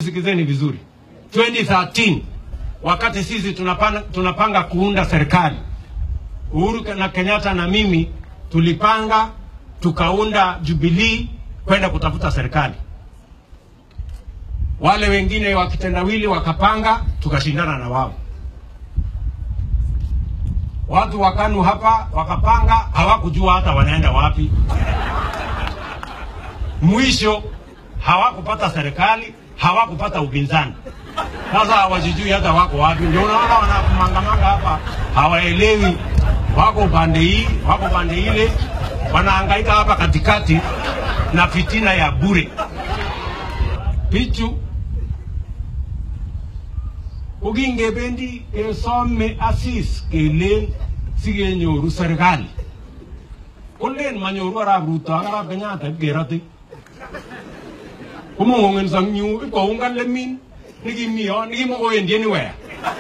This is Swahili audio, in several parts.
Sikizeni vizuri, 2013 wakati sisi tunapanga, tunapanga kuunda serikali, Uhuru na Kenyatta na mimi tulipanga tukaunda Jubilee kwenda kutafuta serikali. Wale wengine wa kitendawili wakapanga, tukashindana na wao. Watu wa KANU hapa wakapanga, hawakujua hata wanaenda wapi. Mwisho hawakupata serikali, hawakupata upinzani. Sasa hawajijui hata wako wapi. Ndio unaona wanamangamanga hapa, hawaelewi wako upande hii, wako upande ile, wanahangaika hapa katikati na fitina ya bure. Pichu kokingebendi kesome asis kelen sikenyoru serikali kolen manyoru arap Ruto ak arap Kenyatta ipkerote komong'ong'enso eng yu ipkoungan lemin nikimi yon nikimokowendi anywhere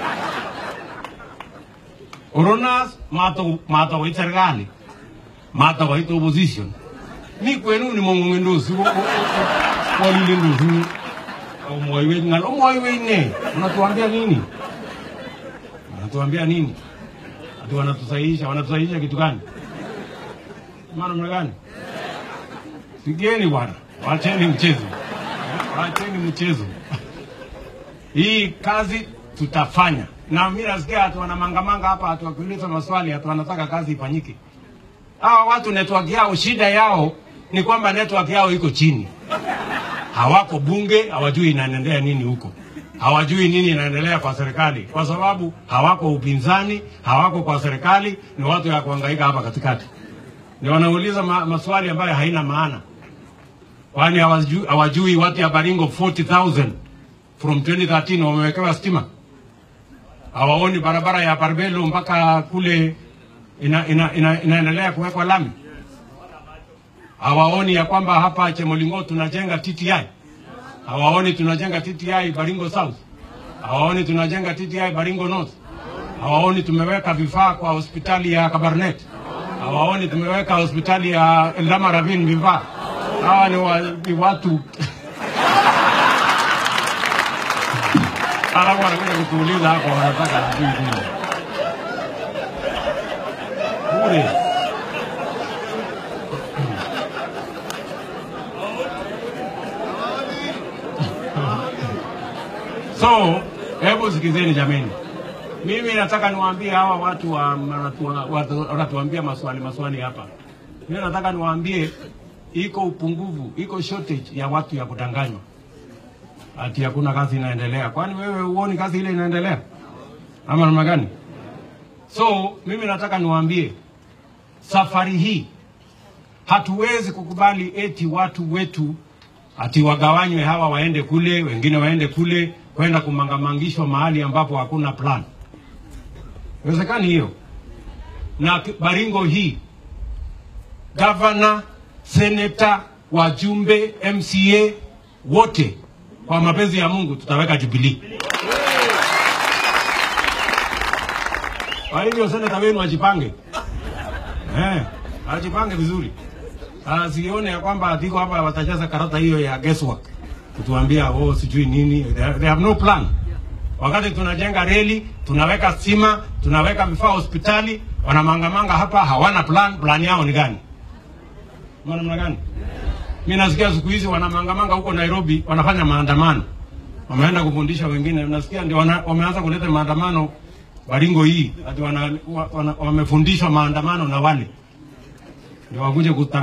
Oronas matakoit serikali matakoit opposition mi kwenuni mong'ong'endos walilendos omwoiwech ng'al omwoiwech ne unatuambia nini unatuambia nini ati wanatusahihisha wanatusahihisha kitu gani maana mna gani sigeni bwana wacheni mchezo wacheni mchezo hii kazi tutafanya na mimi nasikia hatu wanamangamanga hapa hatu wakiuliza maswali hatu wanataka kazi ifanyike hawa watu network yao shida yao ni kwamba network yao iko chini hawako bunge, hawajui inaendelea nini huko, hawajui nini inaendelea kwa serikali, kwa sababu hawako upinzani, hawako kwa serikali, ni watu ya kuhangaika hapa katikati, ni wanauliza ma, maswali ambayo haina maana, kwani hawajui, hawajui watu ya Baringo 40,000 from 2013 wamewekewa stima, hawaoni barabara ya Barbelo mpaka kule ina, ina, ina, inaendelea kuwekwa lami hawaoni ya kwamba hapa Chemolingo tunajenga TTI, hawaoni tunajenga TTI Baringo South, hawaoni tunajenga TTI Baringo North, hawaoni tumeweka vifaa kwa hospitali ya Kabarnet, hawaoni tumeweka hospitali ya Eldama Ravine vifaa. Hawa ni, wa, ni watu alafu wanakuja kutuuliza hapo, wanataka sijui nini bure. So, hebu sikizeni jameni, mimi nataka niwaambie hawa watu wa wanatuambia maswali maswali hapa. Mimi nataka niwaambie iko upungufu, iko shortage ya watu ya kudanganywa ati hakuna kazi inaendelea. Kwani wewe huoni kazi ile inaendelea ama namna gani? So mimi nataka niwaambie safari hii hatuwezi kukubali eti watu wetu ati wagawanywe, hawa waende kule, wengine waende kule, kwenda kumangamangishwa mahali ambapo hakuna plan. Iwezekani hiyo. Na Baringo hii gavana, seneta, wajumbe, MCA wote kwa mapenzi ya Mungu tutaweka Jubilee. Kwa hivyo seneta wenu ajipange, eh, ajipange vizuri asione ya kwamba atiko hapa watajaza karata hiyo ya guesswork kutuambia oh, sijui nini. They, they have no plan. Wakati tunajenga reli, tunaweka stima, tunaweka vifaa hospitali, wanamangamanga hapa, hawana plan. Plan yao ni gani? Namna gani? Mimi nasikia siku hizi wanamangamanga huko Nairobi, wanafanya maandamano, wameenda kufundisha wengine. Nasikia ndio wana, wameanza kuleta maandamano Baringo hii, ati wana, wana, wamefundishwa maandamano na wale ndio wakuje